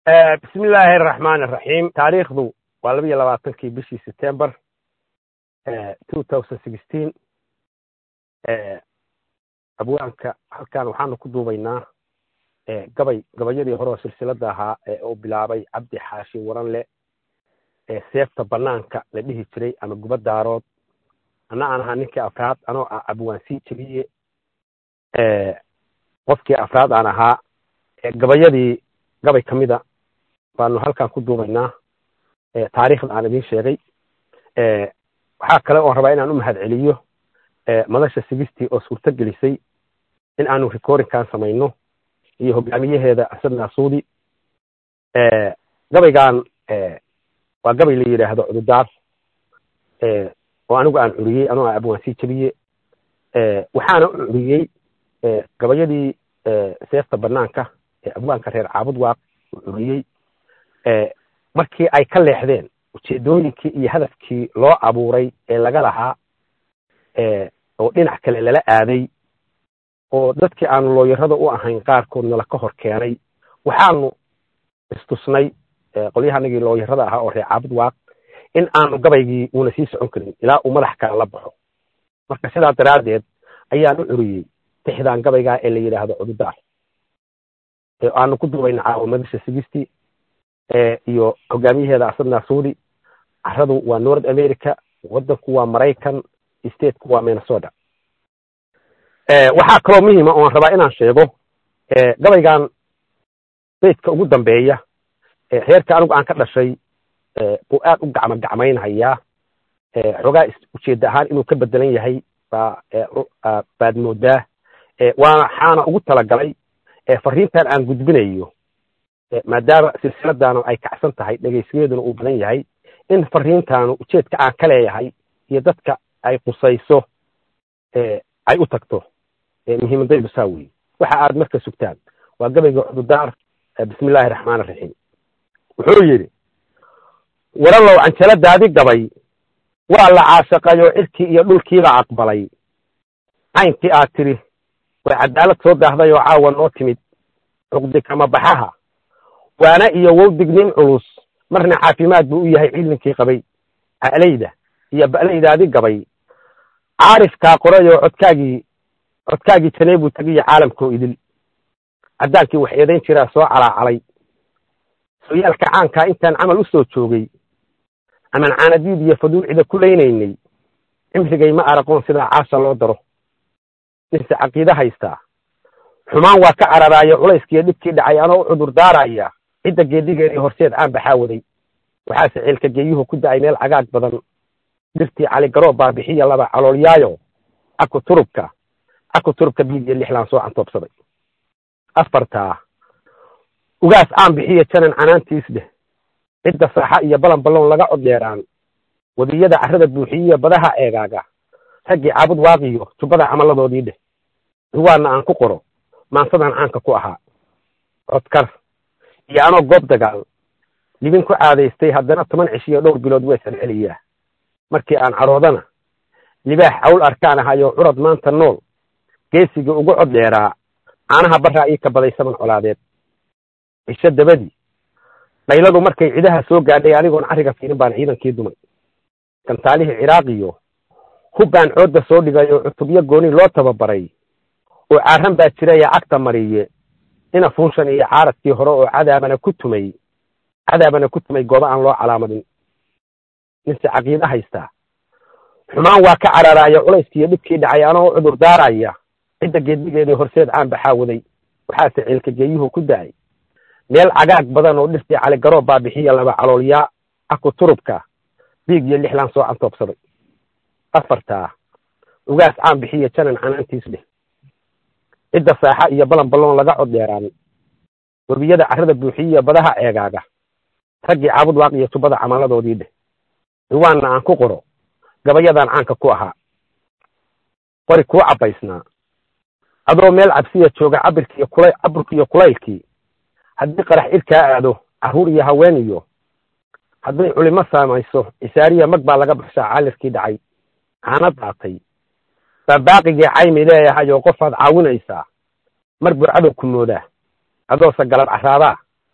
bismi illaahi araxmaan araxiim taariikhdu waa laba iyo labaatankii bishii september two thousand sixteen abwaanka halkan waxaanu ku duubaynaa gabay gabayadii hore oo silsilada ahaa ee uu bilaabay cabdi xaashi waranle ee seefta banaanka la dhihi jiray ama guba daarood ana aan ahaa ninkii afraad anoo ah abwaan sii jeliye qofkii afraad aan ahaa gabayadii gabay ka mida baanu halkan ku duubaynaa taariikhda aan idiin sheegay waxaa kale oon rabaa inaan u mahad celiyo madasha sigistii oo suurto gelisay in aanu recordingkan samayno iyo hogaamiyaheeda asad naasuudi gabaygan waa gabay la yidhaahdo cududaar oo anigu aan curiyey anoo ah abwaan sii jebiye waxaana u curiyey gabayadii seefta banaanka ee abwaanka reer caabud waaq uu curiyey markii ay ka leexdeen ujeedooyinkii iyo hadafkii loo abuuray ee laga lahaa oo dhinac kale lala aaday oo dadkii aanu looyarada u ahayn qaarkood nala ka hor keenay waxaanu istusnay qolyahanagii looyarada ahaa oo reer caabud waaq in aanu gabaygii uuna sii socon karin ilaa uu madax kale la baxo marka sidaa daraaddeed ayaan u curiyey tixdan gabaygaa ee la yidhaahdo cududaar aanu ku duubayna caawa madasha sigistii iyo hogaamiyaheeda asad naasuudi caradu waa north america waddanku waa maraykan stateku waa minnesota waxaa kaloo muhiima oan rabaa inaan sheego gabaygan baydka ugu dambeeya reerka anigu aan ka dhashay buu aad u gacmo gacmaynhayaa xoogaa ujeedda ahaan inuu ka bedelan yahay baad moodaa waxaana ugu talagalay fariintan aan gudbinayo maadaama silsiladaanu ay kacsan tahay dhegaysigeeduna uu badan yahay in fariintaanu ujeedka aan ka leeyahay iyo dadka ay qusayso ay u tagto muhiimadaydu saa weeye waxa aad marka sugtaan waa gabayga cududaar bismi illaahi raxmaan raxiim wuxuu yidhi waralow canjaladaadi gabay waa la caashaqayoo cirkii iyo dhulkiiba aqbalay caynkii aad tidhi way cadaalad soo daahday oo caawa noo timid cuqdi kama baxaha waana iyo wowdignin culus marna caafimaad buu u yahay ciidankii qabay alayda iyo ba'laydaadi gabay caarifkaa qoray oo codkaagii codkaagii janee buu tegiyo caalamkoo idil caddaankii wax eedayn jiraa soo calaacalay sooyaalka caankaa intaan camal u soo joogay aman caanadiid iyo faduucida ku laynaynay cimrigay ma araqoon sidaa caasha loo daro ninse caqiide haystaa xumaan waa ka cararaayo culayskiiyo dhibkii dhacay anoo u cudur daaraya cidda geedigeedii horseed caan baxaa waday waxaase ceelka geeyuhu ku da'ay meel cagaag badan dhirtii caligaroo baabixiya laba caloolyaayo caku turubka caku turubka biid iyo lixlaan soo cantoobsaday afartaa ugaas caan bixiya janan canaantiis dheh cidda saaxa iyo balan balloon laga coddeeraan wadiyada carrada buuxiyiya badaha eegaaga raggii caabud waaqiyo jubbada camaladoodii dheh ruwaanna aan ku qoro maansadan caanka ku ahaa codkar iyo anoo goob dagaal libin ku caadaystay haddana toban cishiyo dhowr bilood weesan celiyaa markii aan cadhoodana libaax cawl arkaan ahayoo curad maanta nool geesigii ugu cod dheeraa caanaha barraa ii kabaday saban colaadeed cisho dabadii dhayladu markay cidaha soo gaadhay anigoon carriga fiirin baan ciidankii dumay gantaalihii ciraaqiyo hubbaan coodda soo dhigay oo cutubyo gooni loo tababaray oo caaran baa jiraya cagta mariye ina fuunshan iyo caaradkii hore oo cadaabana ku tumay cadaabana ku tumay goobo aan loo calaamadin ninse caqiide haystaa xumaan waa ka cararaayo culayskiiyo dhibkii dhacay anoo u cudur daaraya cidda geedigeedii horseed caan baxaa waday waxaase ceelka geeyuhu ku da'ay meel cagaag badan oo dhirtii caligaroo baabixiya laba caloolyaa caku turubka biig iyo lixlaan soo cantoobsaday afartaa ugaas caan bixiya janan canaantiis dheh cidda saaxa iyo balan balloon laga cod dheeraan webiyada carrada buuxiyiya badaha eegaaga raggii caabud waaq iyo tubada camaladoodii dheh ruwaanna aan ku qoro gabayadaan caanka ku ahaa qori kuu cabbaysnaa adoo meel cabsiya jooga cabirkiiyo kula caburkiiyo kulaylkii haddii qarax irkaa aado carruur iyo haween iyo hadday culimo saamayso isaariya mag baa laga baxshaa caalirkii dhacay caana daatay baa baaqigii caymi leeyahay oo qofaad caawinaysaa mar buu cadow ku moodaa adoose galab caraadaa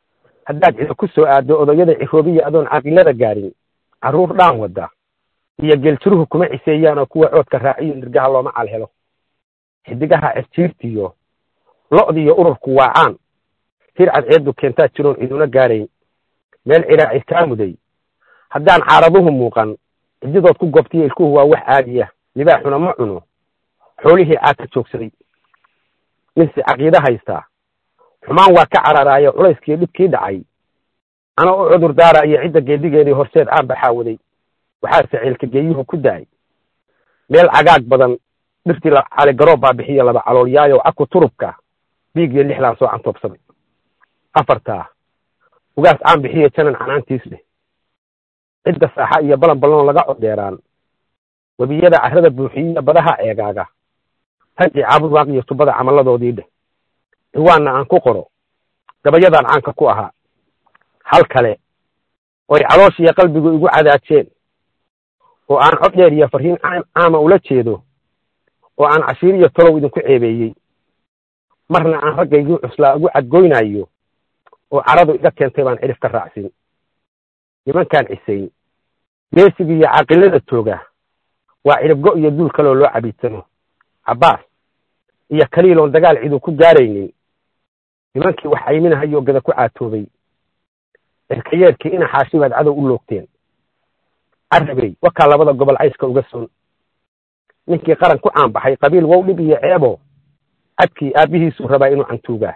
haddaad cido ku soo aaddo odayada ciroobiya adoon caaqilada gaarin carruur dhaan wadda iyo geljiruhu kuma ciseeyaan oo kuwa coodka raaciyo nirgaha looma calhelo xidigaha cirjiirtiyo lo'diiyo ururku waacaan hir cadceeddu keentaa jiroon ciduna gaarayn meel ciraaci kaa muday haddaan caaraduhu muuqan cididood ku gobtiyo ilkuhu waa wax caadiya libaaxuna ma cuno xoolihii caadka joogsaday ninsi caqiide haystaa xumaan waa ka cararaayo culayskiiyo dhibkii dhacay ana u cudur daarayo cidda geedigeedii horseed aan baxaawaday waxaase ceelka geeyuhu ku da'ay meel cagaag badan dhirtii caligaroob baa bixiyo laba caloolyaayo aku turubka biigiyo lixlaan soo cantoobsaday afartaa ugaas caan bixiyo janan canaantiis leh cidda saaxa iyo balan balloon laga codeeraan webiyada carrada buuxiyiya badaha eegaaga raggii caabud waaqiyo tubada camalladoodii dheh ciwaanna aan ku qoro gabayadaan caanka ku ahaa hal kale oy calooshiiyo qalbigu igu cadaajeen oo aan cod dheer iyo farriin caama ula jeedo oo aan cashiir iyo tolow idinku ceebeeyey marna aan raggaygii cuslaa ugu cadgoynayo oo caradu iga keentay baan cidhif ka raacsin nimankaan cisayn geesiga iyo caaqilada tooga waa cidhibgo iyo duul kaloo loo cabiidsano cabbaas iyo kaliiloon dagaal cidu ku gaaraynin nimankii wax ayminahayo gada ku caatoobay cirkayeerkii ina xaashi baad cadow u loogteen carabey wakaa labada gobol cayska uga son ninkii qaran ku caanbaxay qabiil wow dhib iyo ceebo cadkii aabbihiisuu rabaa inuu cantuugaa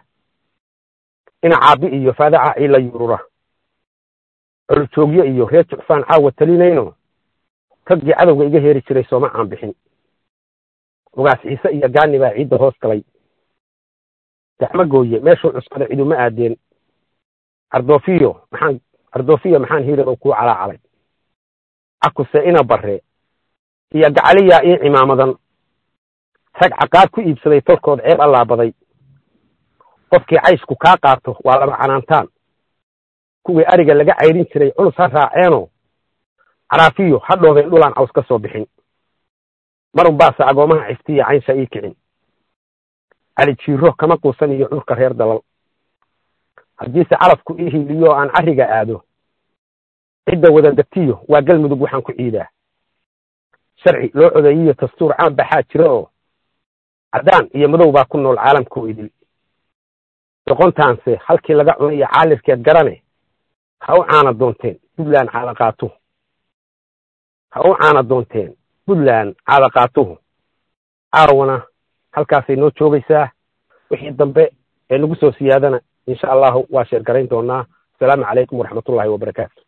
ina caabbi iyo faadaca ciila yurura coljoogyo iyo reer jucfaan caawa talinayno raggii cadowga iga heeri jiray sooma caanbixin ugaas ciise iyo gaani baa ciidda hoos galay daxmo gooye meeshuu cuskada ciduma aadeen cardoofiyo maxaan cardoofiyo maxaan hiiradow kuu calaacalay cakuse ina barre iyo gacaliyaa ii cimaamadan rag caqaad ku iibsaday tolkood ceeb allaabaday qofkii caysku kaa qaato waa laba canaantaan kuwii ariga laga cayrin jiray culus ha raaceeno caraafiyo ha dhoobeen dhulaan caws ka soo bixin marun baase agoomaha ciftiya caynsha ii kicin cali jiiro kama quusan iyo curka reer dalal haddiise calafku ii hiiliyo aan carriga aado cidda wada degtiyo waa galmudug waxaan ku ciidaa sharci loo codeeyiyo dastuur caan baxaa jira oo caddaan iyo madow baa ku nool caalamkoo idil doqontaanse halkii laga cunaiyo caalirkeed garane ha u caana doonteen puntland caadaqaatuhu ha u caana doonteen puntland caadaqaatuhu caawana halkaasay noo joogaysaa wixii dambe ee nagu soo siyaadana insha allahu waa sheergarayn doonaa asalaamu calaykum waraxmatullahi wabarakaatu